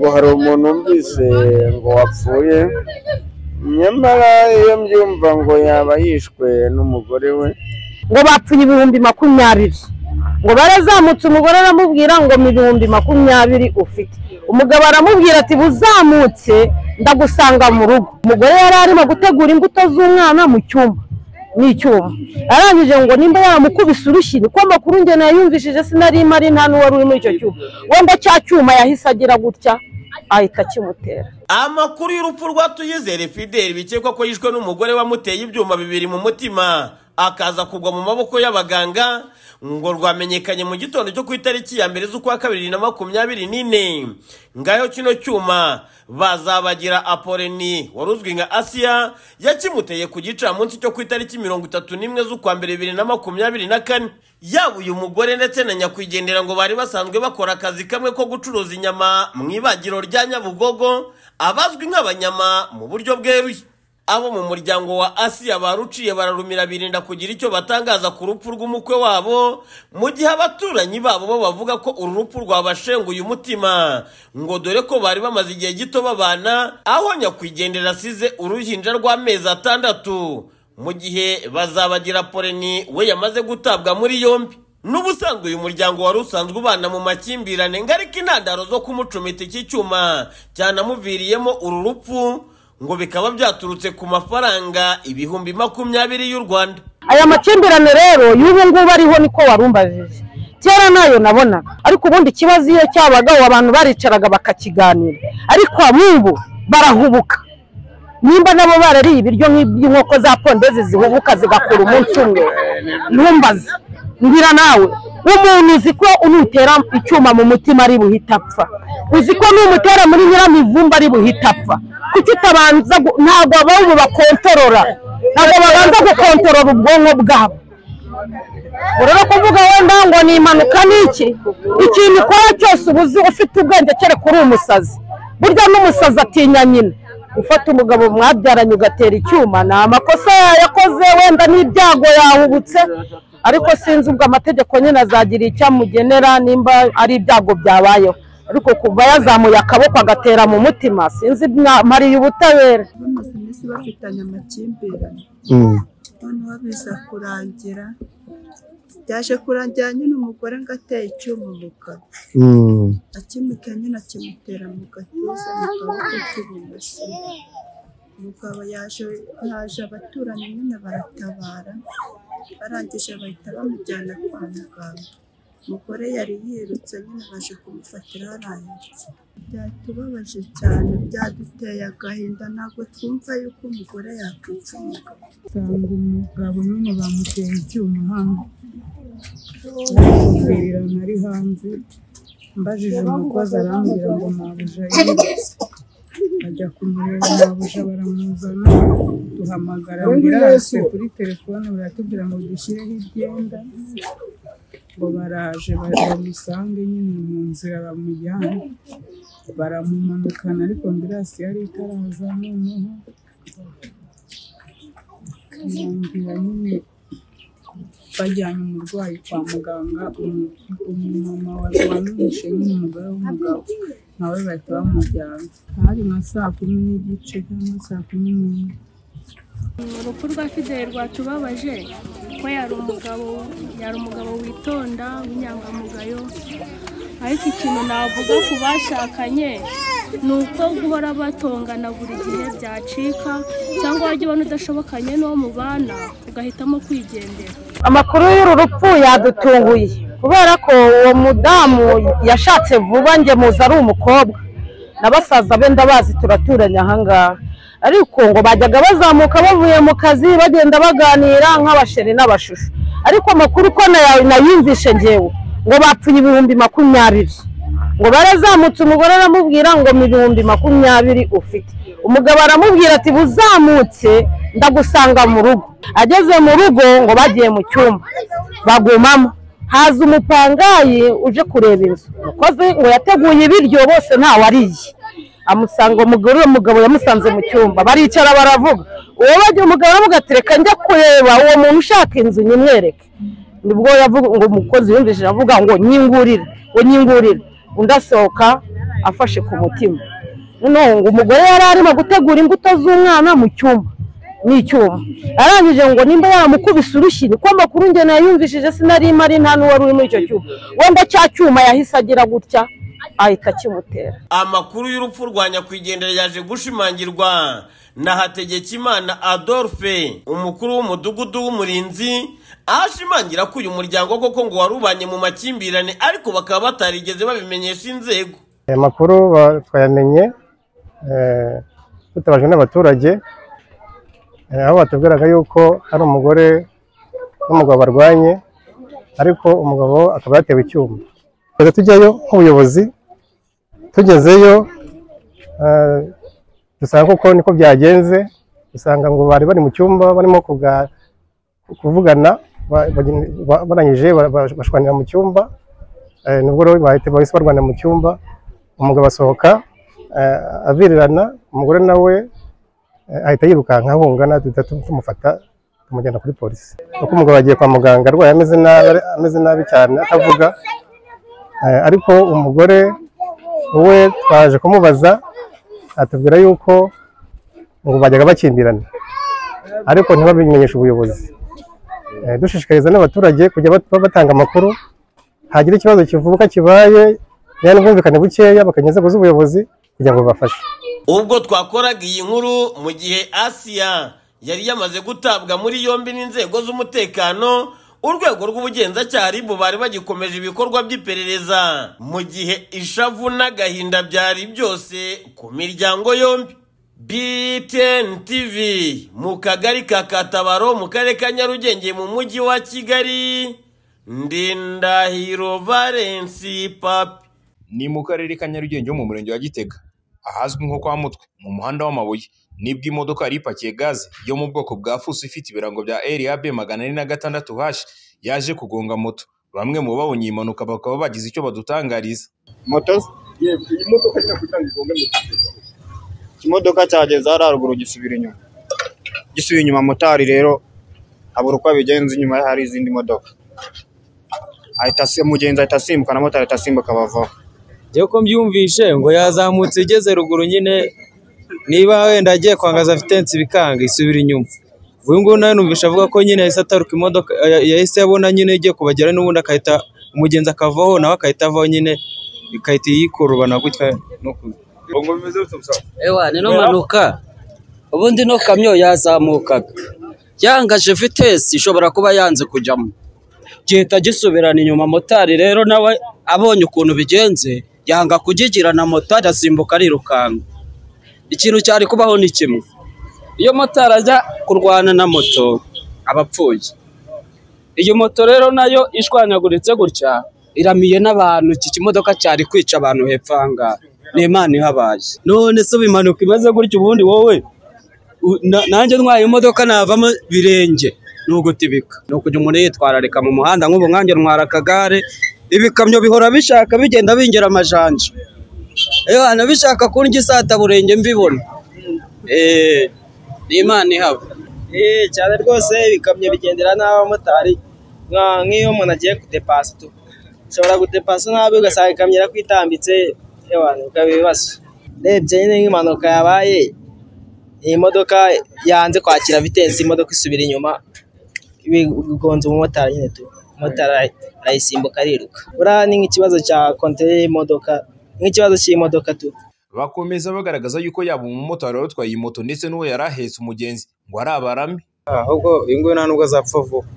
ngo hari umuntu numvise ngo wapfuye, nyamara iyo mbyumva ngo yaba yishwe n'umugore we, ngo bapfuye ibihumbi makumyabiri ngo barazamutse umugore aramubwira ngo mu ibihumbi makumyabiri ufite umugabo aramubwira ati buzamutse ndagusanga mu rugo umugore yari arimo gutegura imbuto z'umwana mu cyumba ni icyuma arangije ngo nimba yamukubise urushyi niko amakuru njye nayumvishije sinari mpari nta n'uwari uri muri icyo cyuma wenda cya cyuma yahise agira gutya ahita akimutera amakuru y'urupfu rwa tuyizere fideli bikekwa ko yishwe n'umugore wamuteye ibyuma bibiri mu mutima akaza kugwa mu maboko y'abaganga ngo rwamenyekanye mu gitondo cyo ku itariki ya mbere z'ukwa kabiri na makumyabiri n'ine ngaho kino cyuma bazabagira apoleni wari uzwi nka asiya yakimuteye ku gicamunsi cyo ku itariki mirongo itatu n'imwe z'ukwa mbere bibiri na makumyabiri na kane yaba uyu mugore ndetse na nyakwigendera ngo bari basanzwe bakora akazi kamwe ko gucuruza inyama mu ibagiro rya nyabugogo abazwi nk'abanyama mu buryo bweruye abo mu muryango wa asiya baruciye bararumira birinda kugira icyo batangaza ku rupfu rw'umukwe wabo mu gihe abaturanyi babo bo bavuga ko uru rupfu rwabashenguye umutima ngo dore ko bari bamaze igihe gito babana aho nyakwigendera asize uruhinja rw'amezi atandatu mu gihe bazabagira poleni we yamaze gutabwa muri yombi n'ubusanzwe uyu muryango wari usanzwe ubana mu makimbirane ngo ariko intandaro zo kumucumita iki cyuma cyanamuviriyemo uru rupfu ngo bikaba byaturutse ku mafaranga ibihumbi makumyabiri y'u rwanda aya makimbirane rero y'ubu ngubu ariho niko warumbajije kera nayo nabonaga ariko ubundi ikibazo iyo cyabagaho abantu baricaraga bakakiganira ariko nk'ubu barahubuka nimba nabo barariye ibiryo nk'iby'inkoko za pondeze zihubuka zigakora umunsi umwe ntumbaze mbwira nawe umuntu uzi ko unutera icyuma mu mutima ari buhita apfa uzi ko n'umutera muri nyiramivumba ari buhita apfa kuki utabanza gu- ntabwo abantu bakontorora ntabwo babanza gukontorora ubwonko bwabo urabona kuvuga wenda ngo ni impanuka ni iki ikintu ukora cyose uba uzi ufite ubwenge kereka uri umusazi burya n'umusazi atinya nyina gufata umugabo mwabyaranye ugatera icyuma ni amakosa yakoze wenda n'ibyago yahubutse ariko sinzi ubwo amategeko nyine azagira icyo amugenera nimba ari ibyago byabayeho ariko kuva yazamuye akaboko agatera mu mutima sinzi mariye ubutabera bamaze iminsi bafitanye amakimbirane noneho biza kurangira byaje kurangira nyine umugore ngo ateye icyuma umugabo akimuteye nyine akimutera mu gatuza mu kaboko k'ibumoso umugabo yaje yaje abaturanyi nyine baratabara barangije bahita bamujyana kwa muganga umugore yari yirutse nyine baje kumufatira yarayirutse byatubabaje cyane byaduteye agahinda ntabwo twumva yuko umugore yakwitsa umugabo usanga umugabo nyine bamuteye icyuma hano yamuvirana ari hanze mbajije umukozi arambwira ngo mabuja yirutse bajya kumureba mabuja baramuzana duhamagara ambiranse kuri telefone baratubwira ngo dushyireho ibyenda ngo baraje baje bamusange nyine mu nzira bamujyana baramumanukana ariko ambiranse yari itaraza noneho kurangira nyine bajyanye umurwayi kwa muganga umu- umumama wari wamwishe nyine umugore w'umugabo nawe bahita bamujyana hari nka saa kumi n'igice cyangwa saa kumi n'imwe urupfu rwa fideli rwatubabaje ko yari umugabo yari umugabo witonda w'inyangamugayo ariko ikintu navuga ku bashakanye ni uko guhora batongana buri gihe byacika cyangwa wajya ubona udashobokanye n'uwo mubana ugahitamo kwigendera amakuru y'uru rupfu yadutunguye kubera ko uwo mudamu yashatse vuba njye muzi ari umukobwa na basaza be ndabazi turaturanye ahangaha ariko ngo bajyaga bazamuka bavuye mu kazi bagenda baganira nk'abasheri n'abashusho ariko amakuru uko naya- nayumvishe ngewe ngo bapfuye ibihumbi makumyabiri ngo barazamutse umugore aramubwira ngo mu ibihumbi makumyabiri ufite umugabo aramubwira ati buzamutse ndagusanga mu rugo ageze mu rugo ngo bagiye mu cyumba bagumamo haza umupangayi uje kureba inzu umukozi ngo yateguye ibiryo bose ntawariye amusanga umugore uwo mugabo yamusanze mu cyumba baricara baravuga uwo bagira umugabo aravuga ati reka njya kureba uwo muntu ushaka inzu nyimwereke nibwo yavuga ngo umukozi yumvise avuga ngo nyingurire ngo nyingurire undi asohoka afashe ku mutima noneho ngo umugore yari arimo gutegura imbuto z'umwana mu cyumba n'icyuma arangije ngo nimba yaramukubise urushyi niko amakuru njye nayumvishije sinari mari nta n'uwari uri muri icyo cyuma wenda cya cyuma yahise agira gutya ahita akimutera amakuru y'urupfu rwa nyakwigendera yaje gushimangirwa na hategekimana adolphe umukuru w'umudugudu w'umurinzi aho ashimangira ko uyu muryango koko ngo warubanye mu makimbirane ariko bakaba batarigeze babimenyesha inzego aya makuru ba- twayamenye eh, dutabajwe n'abaturage eh, aho batubwiraga yuko hari umugore n'umugabo barwanye ariko umugabo akaba yatewe icyuma twajya tujyayo nk'ubuyobozi tugezeyo eh, dusanga koko niko byagenze dusanga ngo bari bari mu cyumba barimo kuga- kuvugana ba- bageni- ba- barangije ba- ba- bashwanira mu cyumba Eh, nubwo rero bahita bahise barwanira mu cyumba umugabo asohoka eh, avirirana umugore nawe eh, ahita yirukanka ahunga natwe duhita tu- tumufata tumujyana kuri polisi kuko umugabo agiye kwa muganga arwaye ameze nabi ameze nabi cyane atavuga Eh, ariko umugore we twaje kumubaza atubwira yuko ngo bajyaga bakimbirana ariko ntibabimenyeshe ubuyobozi Eh, dushishikariza n'abaturage kujya bat- batanga amakuru hagira ikibazo kivuka kibaye rero n'ubwumvikane bukeya bakajya inzego z'ubuyobozi kugira ngo babafashe ubwo twakoraga iyi nkuru mu gihe asiya yari yamaze gutabwa muri yombi n'inzego z'umutekano urwego rw'ubugenzacyaha rib bari bagikomeje ibikorwa by'iperereza mu gihe ishavu n'agahinda byari byose ku miryango yombi btn tv mu kagari ka katabaro mu karere ka nyarugenge mu mujyi wa kigali ndindahiro valensi papi ni mu karere ka Nyarugenge ho mu murenge wa Gitega ahazwi nko kwa Mutwe mu muhanda w'amabuye nibwo imodoka yari ipakiye gaze yo mu bwoko bwa fuso ifite ibirango bya RAB magana ane na gatandatu hashi yaje kugonga moto bamwe mu babonye iyi mpanuka bakaba bagize icyo badutangariza moto yego iyi modoka nyine kugira ngo igombe ikimodoka cyageze hariya haruguru gisubira inyuma gisubiye inyuma motari rero abura uko abigenza inyuma ye hari izindi modoka ahita asi- umugenzi ahita asimbuka na motari ahita asimbuka bavaho njyewe ko mbyumvishe ngo yazamutse igeze ruguru nyine niba wenda agiye kwangaza afitensi bikanga isubira inyuma uyu nguyu nawe numvishe avuga ko nyine yahise ataruka imodoka ya- yahise abona nyine igiye kubagera n'ubundi akahita umugenzi akavaho nawe akahita avaho nyine ikahita yikurubana gutya no ku- ewa nino mpanuka ubundi no kamyo yazamukaga yangaje vitesi ishobora kuba yanze kujyamo gihita gisubirana inyuma motari rero nawe abonye ukuntu bigenze yanga kugigirana moto arasimbuka arirukanka ikintu cyari kubaho ni kimwe iyo motari ajya kurwana na moto aba apfuye iyo moto rero nayo ishwanyaguritse gutya iramiye n'abantu iki kimodoka cyari kwica abantu hepfo aha ngaha ni imana ihabaye none se ubu impanuka imeze gutya ubundi wowe u- na- nanjye ntwaye imodoka navamo birenge ni ugutibika ni ukujya umuntu yitwararika mu muhanda nk'ubu nkanjye ntwara akagare ibikamyo bihora bishaka bigenda bingera amajanja ewana bishaka kundya isata burenge mbibona eee ni imana ihaba Eh, cyane rwose ibikamyo bigendera n'abamotari Nka- nk'iyo umuntu agiye gudepasa tu ushobora gudepasa nabi ugasanga ikamyo irakwitambitse yewe bikaba ibibazo urebye nyine nk'impanuka yabaye iyi modoka yanze kwakira vitensi imodoka isubira inyuma bigonze umumotari nyine tu umumotari ara- arayisimbuka ariruka buriya ni nk'ikibazo cya kontere y'imodoka nk'ikibazo cy'imodoka tu bakomeza bagaragaza yuko yaba umumotari wari utwaye iyi moto ndetse n'uwo yari ahetse umugenzi ngo ari abarame ahubwo uyu nguyu nta nubwo azapfa vuba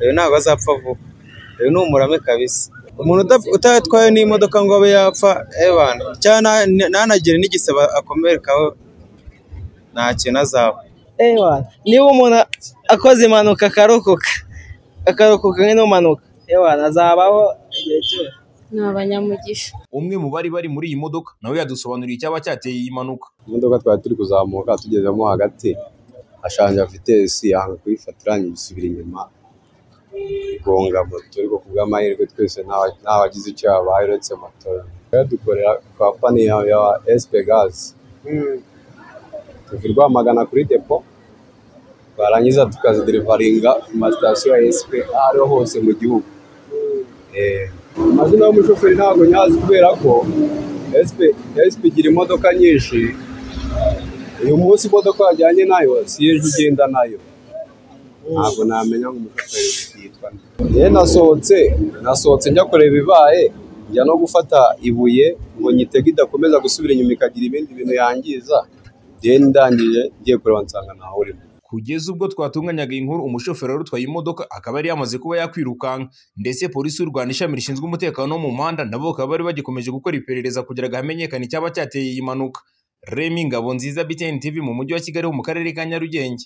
uyu ntabwo azapfa vuba uyu ni umurame kabisa umuntu udaf- utatwaye n'imodoka ngo abe yapfa ebana cyangwa na- na- ntanagire n'igisebe akomerekaho nta kintu azaba ebana niba umuntu akoze impanuka akarokoka akarokoka nk'inumanuka ebana azabaho igihe cyose ni abanyamugisha umwe mu bari bari muri iyi modoka nawe yadusobanuriye icyaba cyateye iyi mpanuka imodoka twari turi kuzamuka tugezemo hagati ashanja vitesi yanga kuyifatira isubira inyuma igonga moto ariko ku bw'amahirwe twese nta nta wagize icyo yabaye uretse moto dukorera kampani ya, ya SP Gas tuva i Rwamagana kuri depo twarangiza tukaziderivaringa ku masitasiyo ya SP ariho hose mu gihugu Eh, amazina y'umushoferi ntabwo nyazi kubera ko esipe igira imodoka nyinshi uyu munsi imodoka wajyanye nayo si ejo ugenda nayo ntabwo namenya ngo umushoferi yitwa nde yewe nasohotse nasohotse njya kureba ibibaye njya no gufata ibuye ngo nyitege idakomeza gusubira inyuma ikagira ibindi bintu yangiza then ndangije ngiye kureba nsanga ntawe urimo kugeza ubwo twatunganyaga iyi nkuru umushoferi wari utwaye imodoka akaba yari yamaze kuba yakwirukanka ndetse polisi y'u rwanda ishami rishinzwe umutekano wo mu muhanda nabo bakaba bari bagikomeje gukora iperereza kugira ngo hamenyekane icyaba cyateye iyi mpanuka remi ngabo nziza btn tv mu mujyi wa kigali ho mu karere ka nyarugenge